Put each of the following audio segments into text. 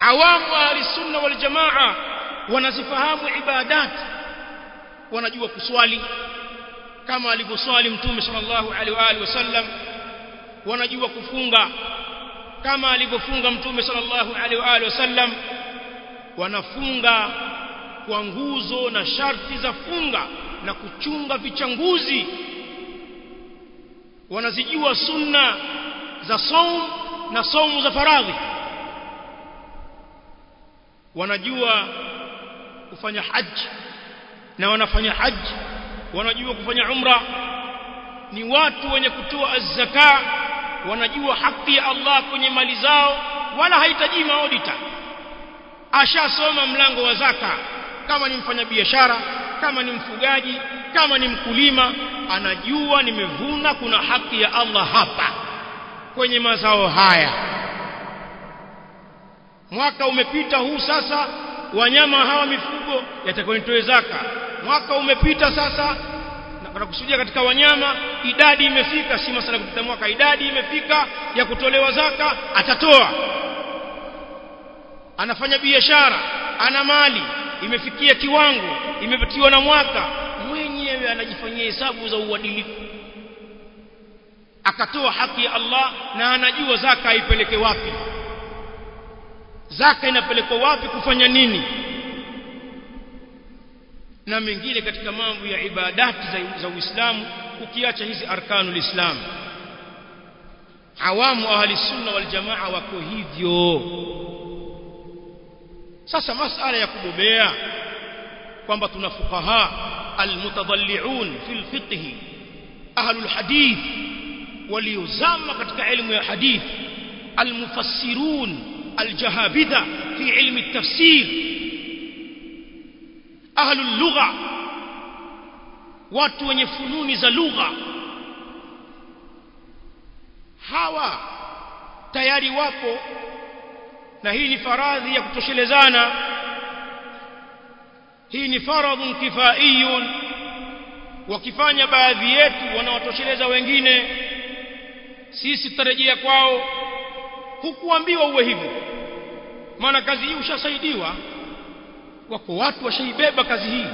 awamu ahli sunna wal jamaa wanazifahamu ibadat wanajua kuswali kama alivyoswali mtume sallallahu alaihi wa alihi wasallam wanajua kufunga kama alivyofunga mtume sallallahu alaihi wa alihi wasallam wanafunga kwa nguzo na sharti za funga na kuchunga vichanguzi wanazijua sunna za saum na saumu za faradhi wanajua kufanya haji na wanafanya haji wanajua kufanya umra ni watu wenye kutoa az-zaka wanajua haki ya Allah kwenye mali zao wala hahitaji maodita ashasoma mlango wa zaka kama ni mfanyabiashara kama ni mfugaji kama ni mkulima anajua nimevuna kuna haki ya Allah hapa kwenye mazao haya mwaka umepita huu sasa wanyama hawa mifugo yatakuwa nitoe zaka mwaka umepita sasa na kusudia katika wanyama idadi imefika si masala kupita mwaka idadi imefika ya kutolewa zaka atatoa anafanya biashara ana mali imefikia kiwango imepitiwa na mwaka mwenyewe anajifanyia hesabu za uadilifu akatoa haki ya Allah na anajua zaka ipeleke wapi zaka inapelekwa wapi kufanya nini na mengine katika mambo ya ibadati za, za Uislamu ukiacha hizi arkanul Islam awamu ahli sunna wal jamaa wako hivyo sasa masala ya kubobea kwamba tuna fuqaha almutadalliun fil fiqh ahlul hadith waliozama katika elimu ya hadith almufassirun aljahabidha fi ilmi at-tafsir ahlul lugha watu wenye fununi za lugha hawa tayari wapo na hii ni faradhi ya kutoshelezana hii ni faradhun kifaiyun wakifanya baadhi yetu wanawatosheleza wengine sisi tutarejea kwao hukuambiwa uwe hivyo maana kazi hii ushasaidiwa wako watu washaibeba kazi hii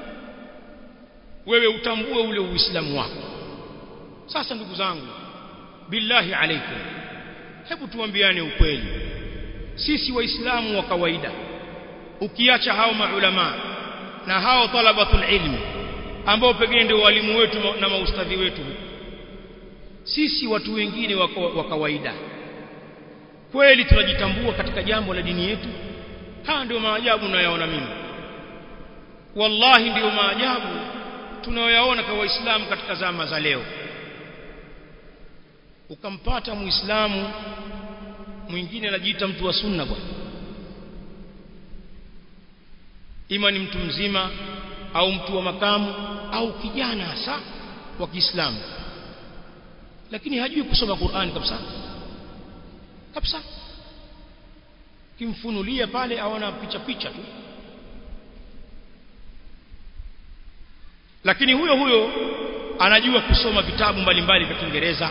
wewe utambue ule uislamu wako sasa ndugu zangu billahi alaikum hebu tuambiane ukweli sisi waislamu wa kawaida ukiacha hao maulama na hao talabatul ilmi ambao pengine ndio walimu wetu na maustadhi wetu sisi watu wengine wa kawaida kweli tunajitambua katika jambo la dini yetu haya ndio maajabu nayaona mimi wallahi ndio maajabu tunayoyaona kwa waislamu katika zama za leo ukampata muislamu mwingine anajiita mtu wa sunna bwana ima ni mtu mzima au mtu wa makamu au kijana hasa wa Kiislamu lakini hajui kusoma Qur'an kabisa kabisa kimfunulia pale aona picha picha tu lakini huyo huyo anajua kusoma vitabu mbalimbali vya Kiingereza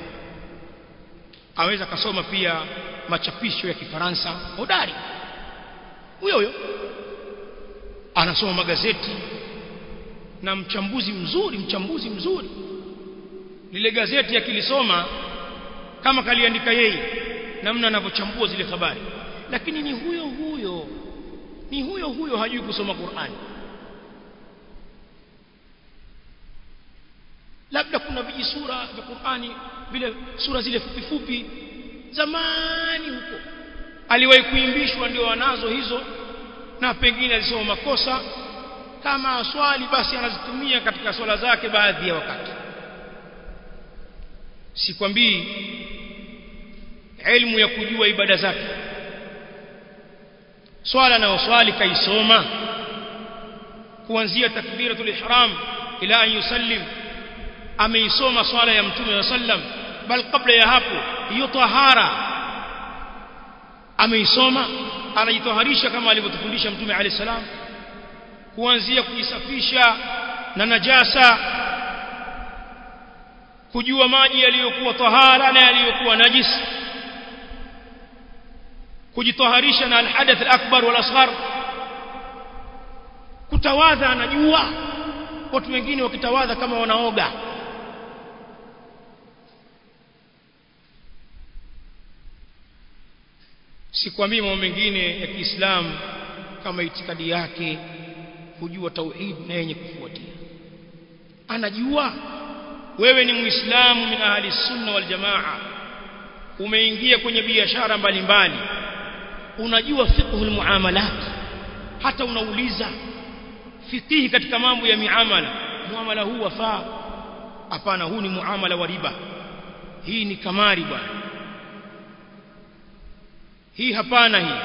aweza kasoma pia machapisho ya Kifaransa hodari huyo huyo anasoma magazeti na mchambuzi mzuri mchambuzi mzuri lile gazeti akilisoma kama kaliandika yeye namna anavyochambua zile habari lakini ni huyo huyo ni huyo huyo hajui kusoma Qur'ani labda kuna vijisura vya Qur'ani vile sura zile fupi fupi zamani huko aliwahi kuimbishwa ndio anazo hizo na pengine alisoma makosa kama aswali basi anazitumia katika swala zake baadhi ya wakati sikwambii elimu ya kujua ibada zake swala na swali kaisoma kuanzia takbiratul ihram ila an yusallim ameisoma swala ya mtume wa sallam bal kabla ya hapo hiyo tahara ameisoma anajitoharisha kama alivyotufundisha mtume alayhi salam kuanzia kujisafisha na najasa kujua maji yaliyokuwa tahara na yaliyokuwa najis kujitaharisha na alhadath alakbar wal asghar kutawadha anajua watu wengine wakitawadha kama wanaoga sikwambii mambo mengine ya Kiislamu kama itikadi yake kujua tauhid na yenye kufuatia anajua wewe ni muislamu min ahli sunna wal jamaa umeingia kwenye biashara mbalimbali unajua fiqhul muamalat hata unauliza fikihi katika mambo ya miamala muamala huu wafaa hapana huu ni muamala wa riba hii ni kamari bwana hii hapana hii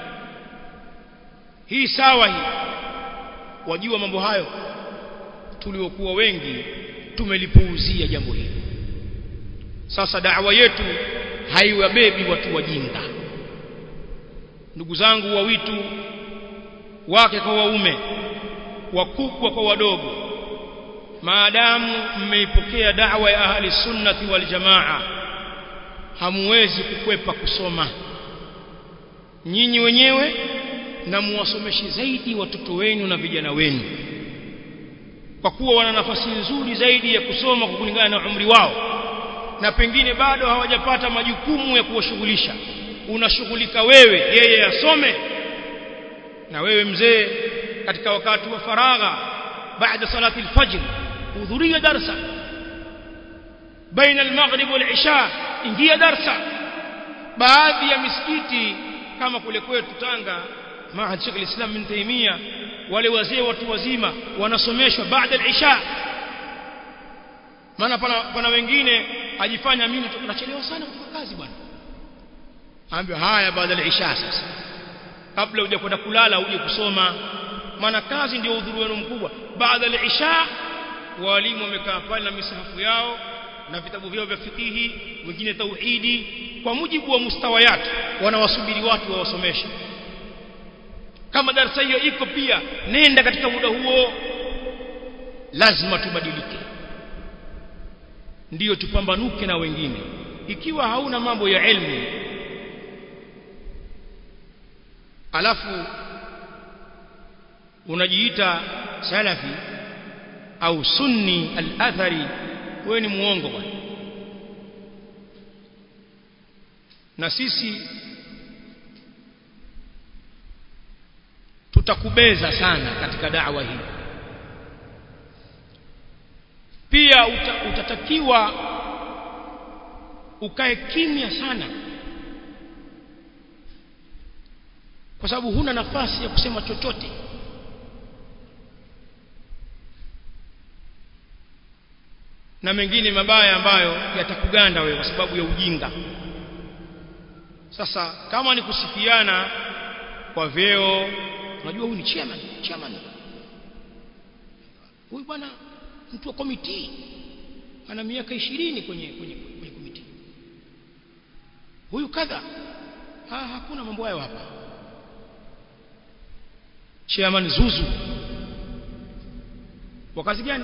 hii sawa hii wajua mambo hayo tuliokuwa wengi tumelipuuzia jambo hili sasa da'wa yetu haiwabebi watu wajinga ndugu zangu wa witu wake kwa waume wakubwa kwa wadogo maadamu mmeipokea da'wa ya ahli sunnati wal jamaa hamuwezi kukwepa kusoma nyinyi wenyewe na muwasomeshe zaidi watoto wenu na vijana wenu kwa kuwa wana nafasi nzuri zaidi ya kusoma kwa kulingana na umri wao na pengine bado hawajapata majukumu ya kuwashughulisha unashughulika wewe yeye asome na wewe mzee katika wakati wa faragha baada salati alfajr hudhuria darsa baina almaghrib walisha ingia darsa baadhi ya misikiti kama kule kwetu Tanga Maad Sheikh al-Islam bin Taimia wale wazee watu wazima wanasomeshwa baada al-isha maana pana, pana wengine ajifanya mimi tunachelewa sana kufanya kazi bwana ambia haya baada al-isha sasa kabla uje kwenda kulala uje kusoma maana kazi ndio udhuru wenu mkubwa baada al-isha walimu wamekaa pale na misahafu yao na vitabu vyao vya fikihi wengine tauhidi kwa mujibu wa mustawayat wanawasubiri watu wawasomeshe kama darasa hiyo iko pia nenda katika muda huo lazima tubadilike ndiyo tupambanuke na wengine ikiwa hauna mambo ya elimu alafu unajiita salafi au sunni al-athari wewe ni muongo bwana na sisi tutakubeza sana katika da'wa hii pia uta, utatakiwa ukae kimya sana kwa sababu huna nafasi ya kusema chochote na mengine mabaya ambayo yatakuganda wewe kwa sababu ya ujinga sasa kama ni kusifiana kwa vyeo unajua huyu ni chairman chairman huyu bwana mtu wa komiti ana miaka ishirini kwenye kwenye kwenye komiti huyu kadha ha, hakuna mambo hayo hapa chairman zuzu kwa kazi gani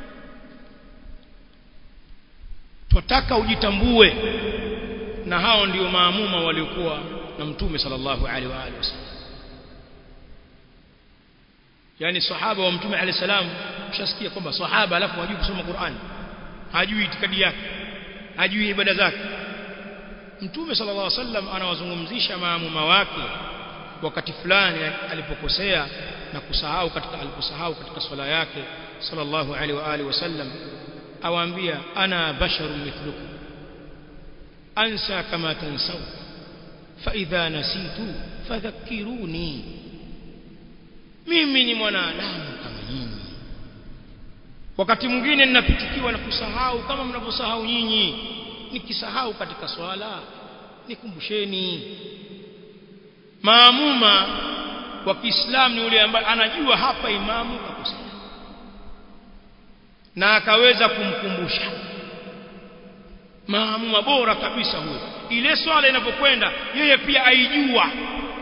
twataka ujitambue na hao ndio maamuma waliokuwa na mtume sallallahu alaihi wa alihi wasallam yani sahaba wa mtume alayhi salam ushasikia kwamba sahaba alafu hajui kusoma Qur'an hajui itikadi yake hajui ibada zake mtume sallallahu alaihi wasallam anawazungumzisha maamuma wake wakati fulani alipokosea na kusahau katika aliposahau katika swala yake sallallahu alaihi wa alihi wasallam awaambia ana basharun mithlukum ansa kama tansaw fa idha nasitu fadhakkiruni mimi ni mwanadamu kama nyinyi wakati mwingine ninapitikiwa na kusahau kama mnavyosahau nyinyi nikisahau katika swala nikumbusheni maamuma wa Kiislamu ni yule ambaye anajua hapa imamu kakosea na akaweza kumkumbusha maamuma bora kabisa huyo ile swala inapokwenda yeye pia aijua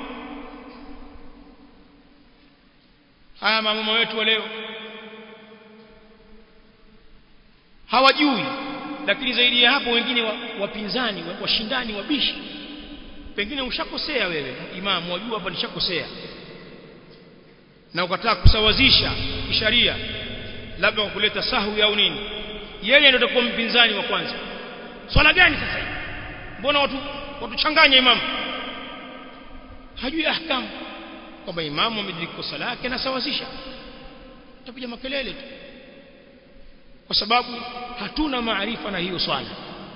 haya maamuma wetu wa leo hawajui lakini zaidi ya hapo wengine wapinzani wa washindani wabishi pengine ushakosea wewe imamu wajua hapa nishakosea na ukataka kusawazisha kisharia labda kwa kuleta sahwi au nini yeye ndio atakuwa mpinzani wa kwanza swala gani sasa hii mbona watu watuchanganya imamu hajui ahkamu kwamba imamu amediriki kosa lake na sawazisha tapiga makelele tu kwa sababu hatuna maarifa na hiyo swala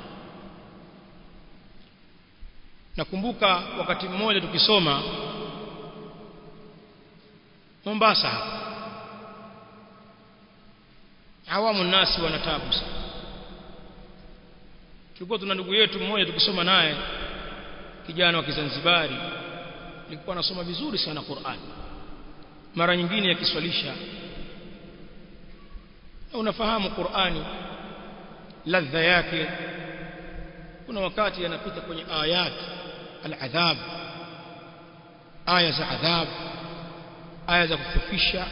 nakumbuka wakati mmoja tukisoma Mombasa hapa awamu nasi wanatabu sana tulikuwa tuna ndugu yetu mmoja tukisoma naye kijana wa Kizanzibari alikuwa anasoma vizuri sana Qur'an mara nyingine akiswalisha unafahamu Qur'ani ladha yake kuna wakati anapita kwenye ayat al-adhab aya za adhab aya za kufufisha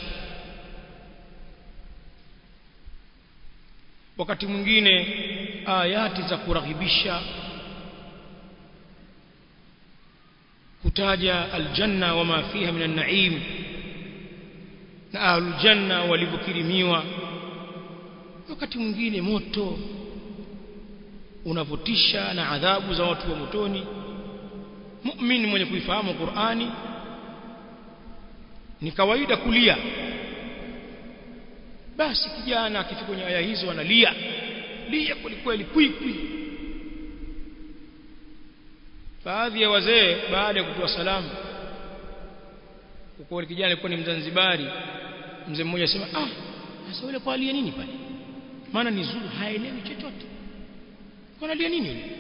wakati mwingine ayati za kuraghibisha kutaja aljanna wama fiha minan naim na ahlul janna walivyokirimiwa wakati mwingine moto unavutisha na adhabu za watu wa motoni muumini mwenye kuifahamu Qur'ani ni kawaida kulia basi kijana akifika kwenye aya hizo analia lia kwelikweli kwikwi baadhi ya wazee baada ya kutoa salamu kwa kijana alikuwa ni mzanzibari mzee mmoja asema ah sasa yule kwa alia nini pale maana ni zuru haelewi chochote kwa alia nini yule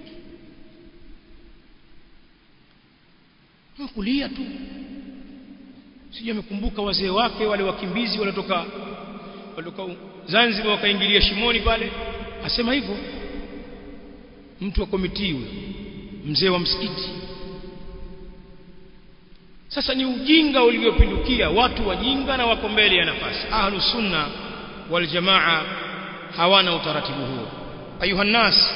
kulia tu sijui amekumbuka wazee wake wale wakimbizi waliotoka walitoka Zanzibar wakaingilia shimoni pale asema hivyo mtu wa komiti huyo mzee wa msikiti sasa ni ujinga uliopindukia watu wajinga na wako mbele ya nafasi ahlus sunna wal jamaa hawana utaratibu huo ayuha nas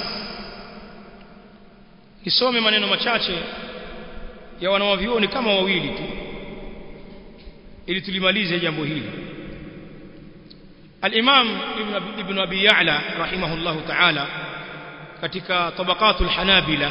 nisome maneno machache ya wanawavioni kama wawili tu ili tulimalize jambo hili al-Imam Ibn Ibn Abi Ya'la rahimahullahu ta'ala katika tabaqatul Hanabila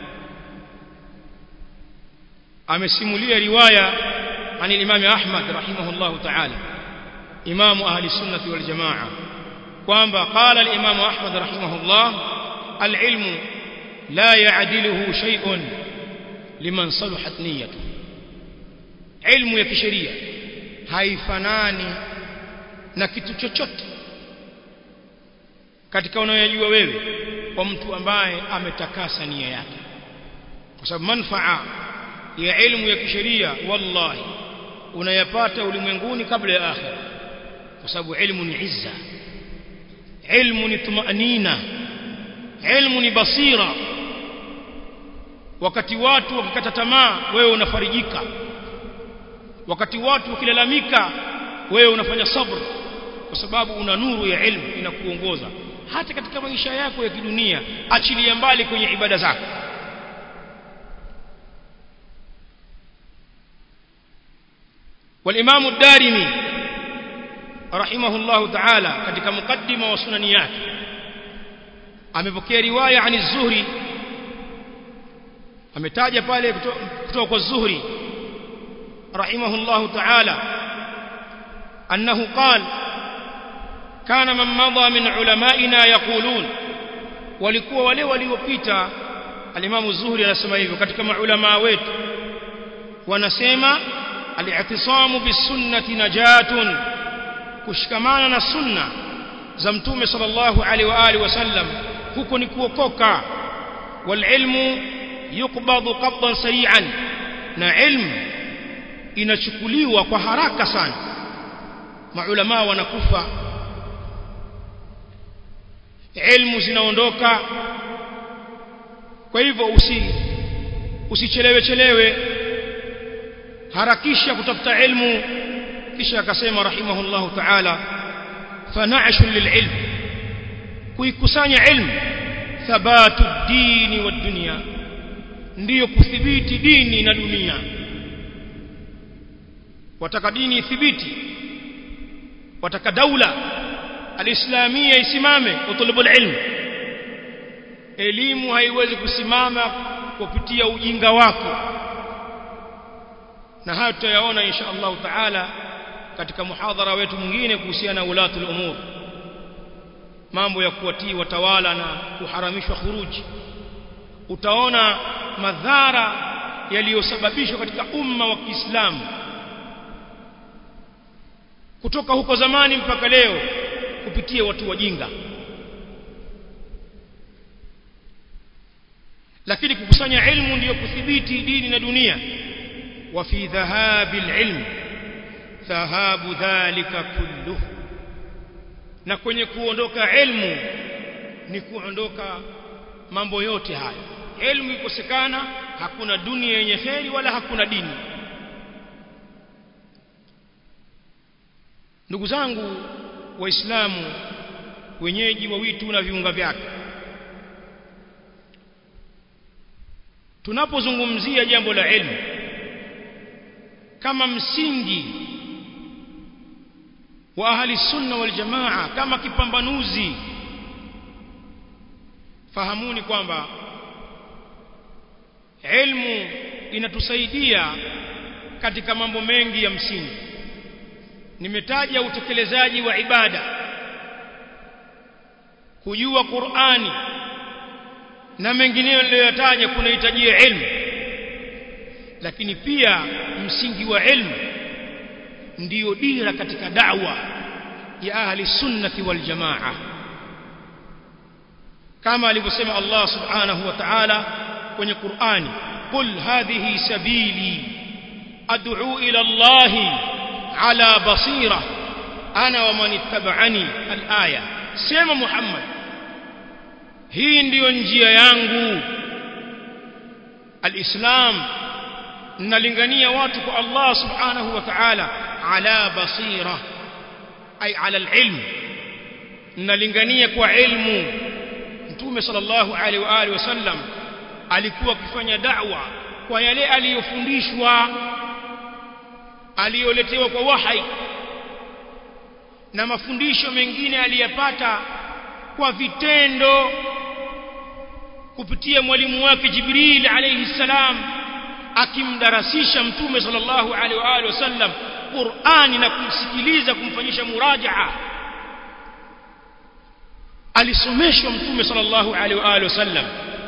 amesimulia riwaya عن الإمام أحمد رحمه الله تعالى إمام أهل السنة والجماعة kwamba قال الإمام أحمد رحمه الله العلم لا يعدله شيء liman saluhat niyyatu ilmu ya kisheria haifanani na kitu chochote katika unayojua wewe kwa mtu ambaye ametakasa nia yake kwa sababu manfaa ya ilmu ya kisheria wallahi unayapata ulimwenguni kabla ya akhira kwa sababu ilmu ni izza ilmu ni tumanina ilmu ni basira wakati watu wakikata tamaa wewe unafarijika wakati watu wakilalamika wewe unafanya sabr kwa sababu una nuru ya ilmu inakuongoza hata katika maisha yako ya kidunia achilia mbali kwenye ibada zako والامام الدارمي رحمه الله تعالى katika mukaddima wa sunani yake amepokea riwaya ani zuhri ametaja pale kutoka kwa Zuhri rahimahullah ta'ala annahu qala kana man madha min ulamaina yaqulun walikuwa wale waliopita alimamu Zuhri anasema hivyo katika maulama wetu wanasema al-i'tisamu bis-sunnati najatun kushikamana na sunna za mtume sallallahu alaihi wa alihi wasallam huko ni kuokoka wal ilmu yukbadhu qabdan sari'an na ilmu inachukuliwa kwa haraka sana maulama wanakufa ilmu zinaondoka kwa hivyo usi usichelewe chelewe harakisha kutafuta ilmu kisha akasema rahimahullahu ta'ala fana'shu lil'ilm kuikusanya ilmu thabatu ad-din wad-dunya ndiyo kuthibiti dini na dunia wataka dini ithibiti wataka daula alislamia isimame utulubul ilm elimu haiwezi kusimama kupitia ujinga wako na hayo tutayaona insha Allah taala katika muhadhara wetu mwingine kuhusiana na ulatul umur mambo ya kuwatii watawala na kuharamishwa khuruji utaona madhara yaliyosababishwa katika umma wa Kiislamu kutoka huko zamani mpaka leo kupitia watu wajinga lakini kukusanya ilmu ndiyo kudhibiti dini na dunia wa fi dhahabi alilm dhahabu dhalika kulluhu na kwenye kuondoka ilmu ni kuondoka mambo yote haya ilmu ikosekana hakuna dunia yenye kheri wala hakuna dini ndugu zangu waislamu wenyeji wa witu na viunga vyake tunapozungumzia jambo la ilmu kama msingi wa ahli sunna wal jamaa kama kipambanuzi fahamuni kwamba ilmu inatusaidia katika mambo mengi ya msingi nimetaja utekelezaji wa ibada kujua Qur'ani na mengineyo niliyoyataja kunahitajia ilmu lakini pia msingi wa ilmu ndiyo dira katika da'wa ya ahli sunnati wal jamaa kama alivyosema Allah subhanahu wa ta'ala kwenye Qur'ani qul hadhihi sabili ad'u ila Allah ala basira ana wa man ittaba'ani al-aya sema Muhammad hii ndiyo njia yangu al-islam nalingania watu kwa Allah subhanahu wa ta'ala ala basira ay ala al-ilm nalingania kwa ilmu mtume sallallahu alaihi wa alihi wasallam alikuwa akifanya da'wa kwa yale aliyofundishwa aliyoletewa kwa wahai na mafundisho mengine aliyapata kwa vitendo kupitia mwalimu wake Jibril alayhi salam akimdarasisha mtume sallallahu alaihi wa alihi wasallam Qur'ani na kumsikiliza kumfanyisha murajaa alisomeshwa mtume sallallahu alaihi wa alihi wasallam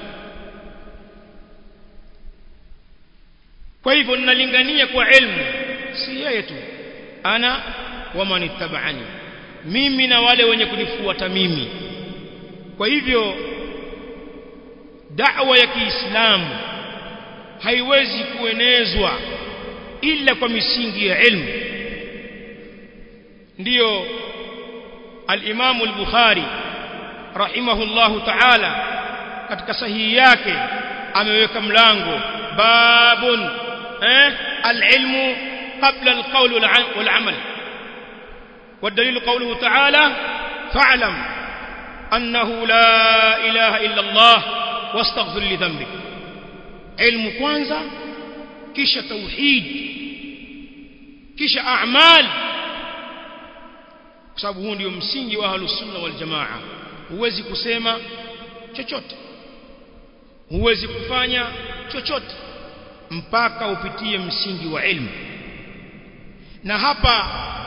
kwa hivyo ninalingania kwa ilmu si yeye tu ana wa manittaba'ani mimi na wale wenye kunifuata mimi kwa hivyo da'wa ya Kiislamu haiwezi kuenezwa ila kwa misingi ya ilmu ndiyo al-Imam al-Bukhari rahimahullahu ta'ala katika sahihi yake ameweka mlango babun eh al-ilmu qabla al-qawl wal-amal والدليل قوله تعالى فاعلم أنه لا إله إلا الله واستغفر لذنبك علم kwanza kisha tauhid kisha a'mal kwa sababu huu ndio msingi wa ahlus sunna wal jamaa huwezi kusema chochote huwezi kufanya chochote mpaka upitie msingi wa ilmu na hapa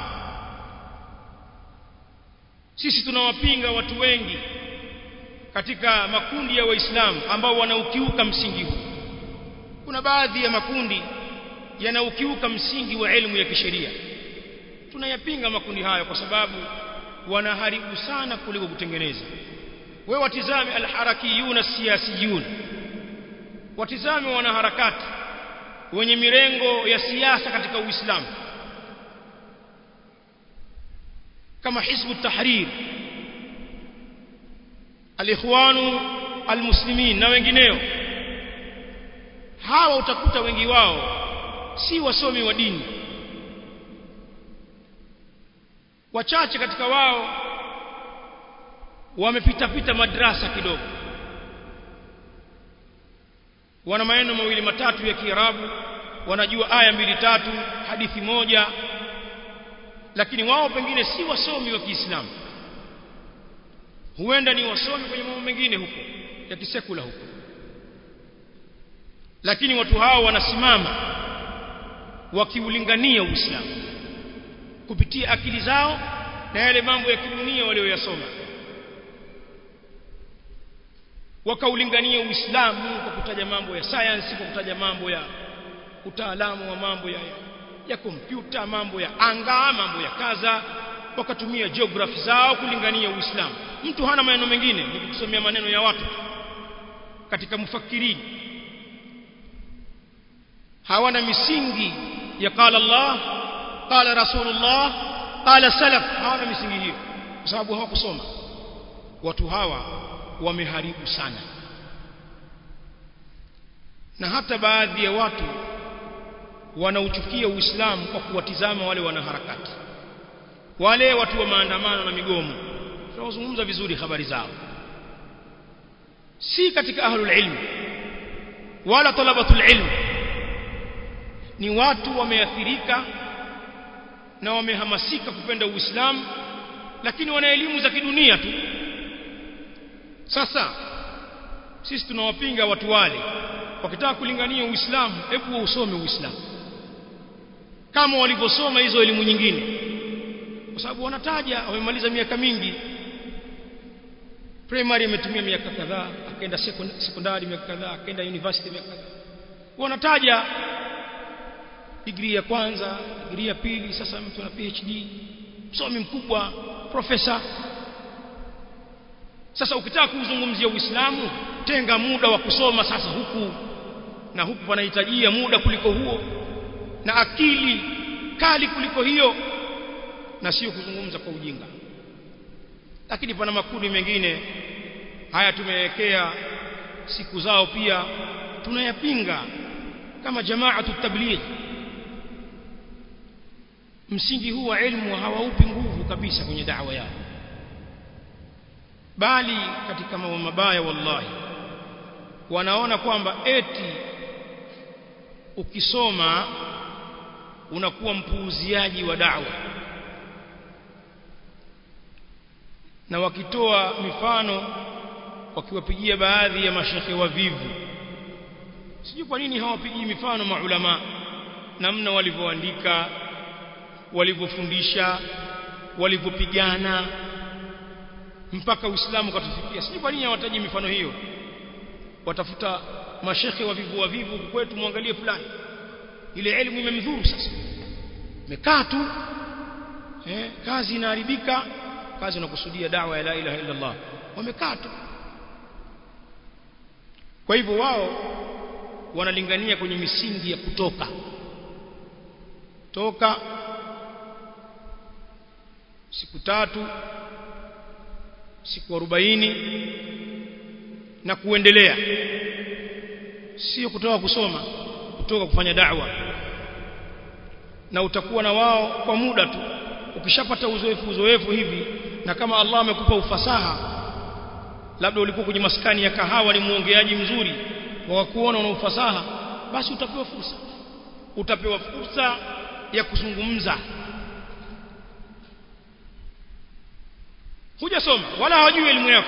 sisi tunawapinga watu wengi katika makundi ya waislamu ambao wanaukiuka msingi huu kuna baadhi ya makundi yanaukiuka msingi wa elimu ya kisheria tunayapinga makundi hayo kwa sababu wanaharibu sana kuliko kutengeneza we watizame alharakiyun asiyasiyun watizame wanaharakati wenye mirengo ya siasa katika uislamu kama hizbu tahrir alikhwanu almuslimin na wengineo hawa utakuta wengi wao si wasomi wa dini wachache katika wao wamepita pita madrasa kidogo wana maneno mawili matatu ya Kiarabu wanajua aya mbili tatu hadithi moja lakini wao pengine si wasomi wa Kiislamu huenda ni wasomi kwenye mambo mengine huko ya kisekula huko lakini watu hao wanasimama wakiulingania Uislamu kupitia akili zao na yale mambo ya kidunia walioyasoma wakaulingania Uislamu kwa kutaja mambo ya science kwa kutaja mambo ya utaalamu wa mambo ya ya kompyuta mambo ya anga mambo ya kaza wakatumia geography zao kulingania Uislamu mtu hana maneno mengine ni kusomea maneno ya watu katika mufakirini hawana misingi ya qala Allah qala Rasulullah qala salaf hawana misingi hiyo kwa sababu hawakusoma watu hawa wameharibu sana na hata baadhi ya watu wanauchukia Uislamu kwa kuwatizama wale wanaharakati wale watu wa maandamano na migomo tunazungumza vizuri habari zao si katika ahlul ilm wala talabatul ilm ni watu wameathirika na wamehamasika kupenda Uislamu lakini wana elimu za kidunia tu sasa sisi tunawapinga watu wale wakitaka kulingania Uislamu hebu usome Uislamu kama walivyosoma hizo elimu nyingine kwa sababu wanataja wamemaliza miaka mingi primary ametumia miaka kadhaa akaenda sekondari miaka kadhaa akaenda university miaka kadhaa wanataja degree ya kwanza degree ya pili sasa mtu ana PhD msomi mkubwa profesa sasa ukitaka kuzungumzia Uislamu tenga muda wa kusoma sasa huku na huku panahitajia muda kuliko huo na akili kali kuliko hiyo na sio kuzungumza kwa ujinga lakini pana makundi mengine haya tumewekea siku zao pia tunayapinga kama jamaatu tabligh msingi huu wa elimu hawaupi nguvu kabisa kwenye da'wa yao bali katika mambo mabaya wallahi wanaona kwamba eti ukisoma unakuwa mpuuziaji wa da'wa na wakitoa mifano wakiwapigia baadhi ya mashekhe wavivu sijui kwa nini hawapigii mifano maulama namna walivyoandika walivyofundisha walivyopigana mpaka Uislamu katufikia sijui kwa nini hawataji mifano hiyo watafuta mashekhe wavivu wavivu kwetu muangalie fulani ile elimu imemdhuru sasa mekaa tu eh, kazi inaharibika kazi unakusudia dawa ya la ilaha illa Allah wamekaa tu kwa hivyo wao wanalingania kwenye misingi ya kutoka toka siku tatu siku arobaini na kuendelea sio kutoka kusoma kutoka kufanya da'wa na utakuwa na wao kwa muda tu ukishapata uzoefu uzoefu hivi na kama Allah amekupa ufasaha labda ulikuwa kwenye maskani ya kahawa ni muongeaji mzuri wa kuona una ufasaha basi utapewa fursa utapewa fursa ya kuzungumza hujasoma wala hawajui elimu yako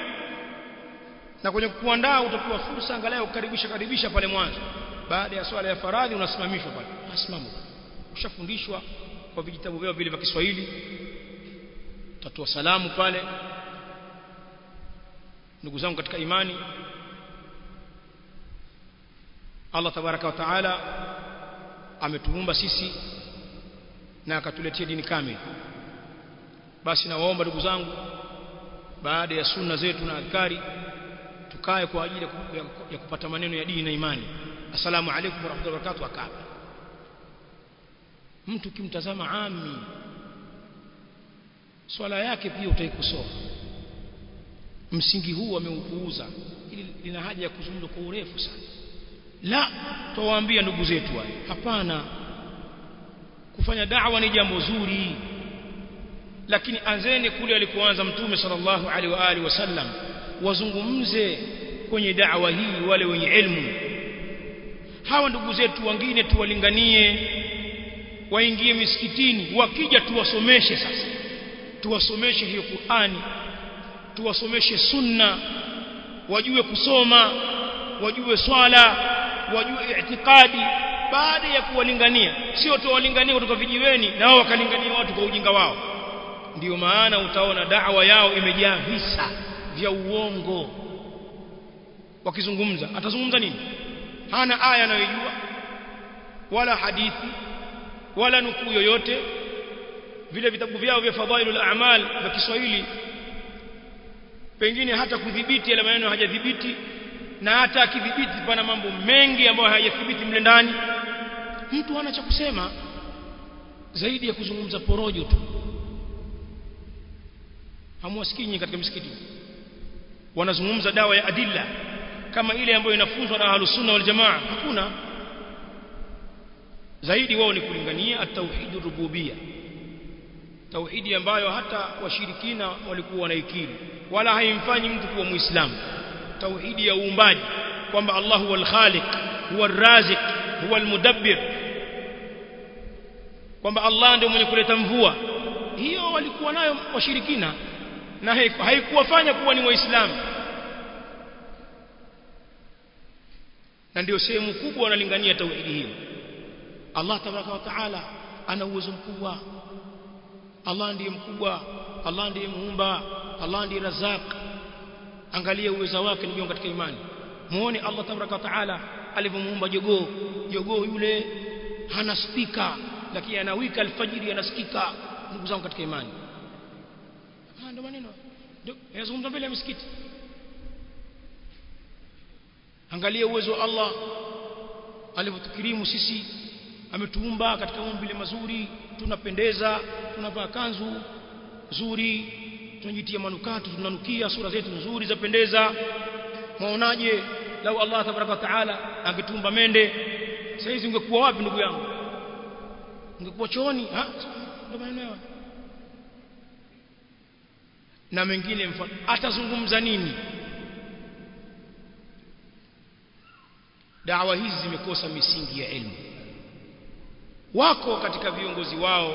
na kwenye kuandaa utapewa fursa angalau kukaribisha karibisha pale mwanzo baada ya swala ya faradhi unasimamishwa pale asimama ushafundishwa kwa vijitabu vyao vile vya Kiswahili utatoa salamu pale ndugu zangu katika imani Allah tabaraka wa taala ametuumba sisi na akatuletea dini kamili basi nawaomba ndugu zangu baada ya sunna zetu na adhkari tukae kwa ajili ya kupata maneno ya dini na imani assalamu alaykum warahmatullahi wabarakatuh akaba mtu kimtazama ami swala yake pia utaikosoa msingi huu ameupuuza ili lina haja ya kuzungumza kwa urefu sana la tuwaambia ndugu zetu wale hapana kufanya da'wa ni jambo zuri lakini anzeni kule alikoanza mtume sallallahu alaihi wa alihi wasallam wazungumze kwenye da'wa hii wale wenye elimu hawa ndugu zetu wengine tuwalinganie waingie misikitini wakija tuwasomeshe sasa tuwasomeshe hiyo Qur'ani tuwasomeshe sunna wajue kusoma wajue swala wajue itikadi baada ya kuwalingania sio tuwalingania kutoka vijiweni na wao wakalingania watu kwa ujinga wao ndiyo maana utaona da'wa yao imejaa visa vya uongo wakizungumza atazungumza nini hana aya anayojua wala hadithi wala nukuu yoyote vile vitabu vyao vya fadhailul a'mal vya Kiswahili pengine hata kudhibiti yale maneno hajadhibiti na hata akidhibiti pana mambo mengi ambayo hayathibiti mle ndani mtu hana cha kusema zaidi ya kuzungumza porojo tu hamwasikii katika misikiti wanazungumza dawa ya adilla kama ile ambayo inafunzwa na ahlus sunna wal jamaa hakuna zaidi wao ni kulingania at-tauhid rububiyya tauhidi ambayo hata washirikina walikuwa wanaikiri wala haimfanyi mtu kuwa muislamu tauhidi ya uumbaji kwamba Allah huwa al-khaliq huwa ar-raziq huwa al-mudabbir kwamba Allah ndio mwenye kuleta mvua hiyo walikuwa nayo washirikina na haikuwafanya kuwa ni waislamu na ndio sehemu kubwa wanalingania tauhidi hiyo Allah tabaraka wa taala ana uwezo mkubwa Allah ndiye mkubwa Allah ndiye muumba Allah ndiye razak angalia uwezo wake ndugu katika imani muone Allah tabaraka wa taala alivyomuumba jogoo jogoo yule hana spika lakini anawika alfajiri anasikika ndugu zangu katika imani ah ndio maneno ndio yanazungumza mbele ya msikiti angalia uwezo wa Allah alivyotukirimu sisi ametuumba katika maumbile mazuri tunapendeza tunavaa kanzu nzuri tunajitia manukato tunanukia sura zetu nzuri zapendeza mwaonaje lau Allah tabaraka taala angetumba mende saizi ungekuwa wapi ndugu yangu ungekuwa chooni ha ndio maneno na mengine mfano atazungumza nini dawa hizi zimekosa misingi ya elimu wako katika viongozi wao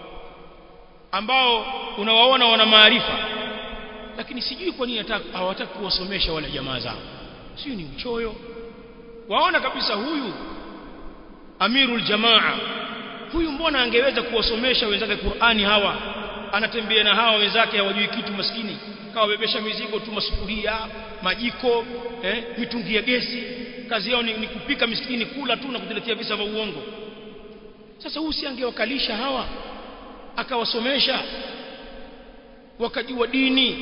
ambao unawaona wana maarifa lakini sijui kwa nini hawataki kuwasomesha wale jamaa zao sio ni uchoyo waona kabisa huyu amirul jamaa huyu mbona angeweza kuwasomesha wenzake Qur'ani hawa anatembea na hawa wenzake hawajui kitu maskini kawabebesha mizigo tu masufuria majiko eh, mitungi ya gesi kazi yao ni, ni kupika miskini kula tu na kutuletea visa vya uongo sasa huyu si angewakalisha hawa akawasomesha wakajua dini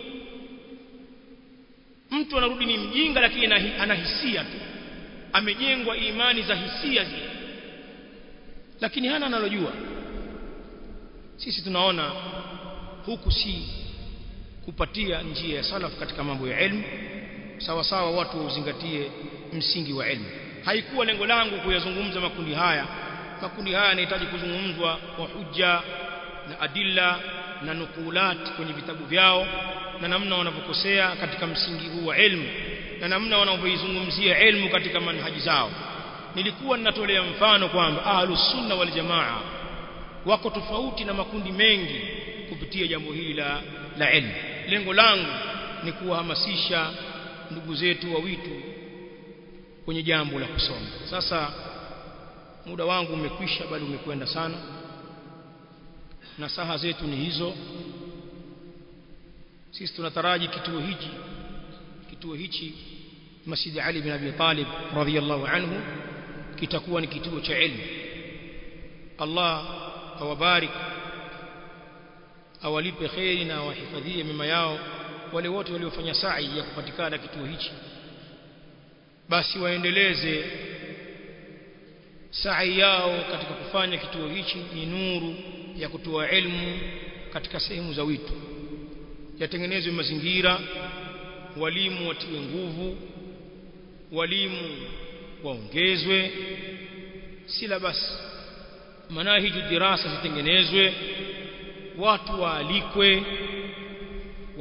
mtu anarudi ni mjinga lakini anahisia tu amejengwa imani za hisia zile lakini hana analojua sisi tunaona huku si kupatia njia ya salaf katika mambo ya elimu sawa sawa watu uzingatie msingi wa elimu haikuwa lengo langu kuyazungumza makundi haya makundi haya yanahitaji kuzungumzwa kwa hujja na adilla na nukulat kwenye vitabu vyao na namna wanavyokosea katika msingi huu wa elimu na namna wanavyoizungumzia elimu katika manhaji zao nilikuwa ninatolea mfano kwamba ahlus sunna wal jamaa wako tofauti na makundi mengi kupitia jambo hili la la elimu lengo langu ni kuwahamasisha ndugu zetu wa witu kwenye jambo la kusoma sasa muda wangu umekwisha bali umekwenda sana na saha zetu ni hizo sisi tunataraji kituo hichi kituo hichi Masjid Ali bin Abi Talib radhiyallahu anhu kitakuwa ni kituo cha elimu Allah awabarik awalipe kheri na awahifadhie mema yao wale wote waliofanya sa'i ya kupatikana kituo hichi basi waendeleze sa'i yao katika kufanya kituo hichi ni nuru ya kutoa elimu katika sehemu za witu yatengenezwe mazingira walimu watiwe nguvu walimu waongezwe silabasi manahiju dirasa zitengenezwe watu waalikwe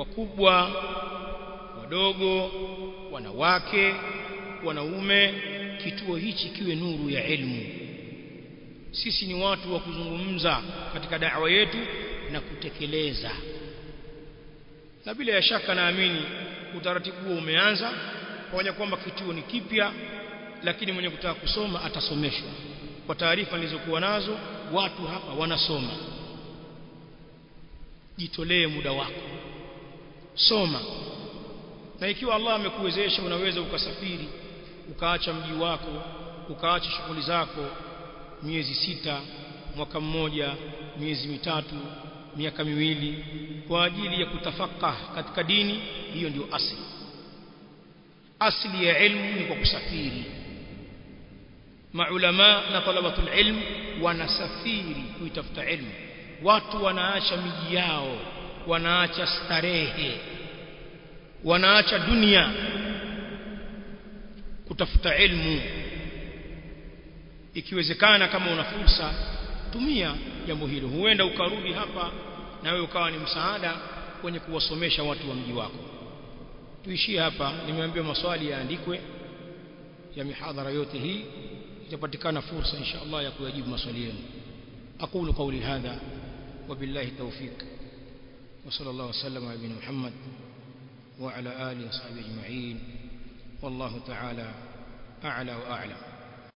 wakubwa wadogo wanawake wanaume kituo hichi kiwe nuru ya ilmu sisi ni watu wa kuzungumza katika da'wa yetu na kutekeleza na bila ya shaka naamini utaratibu huo umeanza pamoja kwamba kituo ni kipya lakini mwenye kutaka kusoma atasomeshwa kwa taarifa nilizokuwa nazo watu hapa wanasoma jitolee muda wako soma na ikiwa Allah amekuwezesha unaweza ukasafiri ukaacha mji wako ukaacha shughuli zako miezi sita mwaka mmoja miezi mitatu miaka miwili kwa ajili ya kutafakah katika dini hiyo ndio asili asili ya ilmu ni kwa kusafiri maulama na talabatul ilm wanasafiri kuitafuta ilmu watu wanaacha miji yao wanaacha starehe wanaacha dunia kutafuta ilmu ikiwezekana kama una fursa tumia jambo hilo huenda ukarudi hapa na wewe ukawa ni msaada kwenye kuwasomesha watu wa mji wako tuishie hapa nimeambiwa maswali yaandikwe ya mihadhara yote hii itapatikana fursa insha Allah ya kuyajibu maswali yenu aqulu qawli hadha وبالله التوفيق وصلى الله وسلم على نبينا محمد وعلى آله وصحبه أجمعين والله تعالى أعلى وأعلم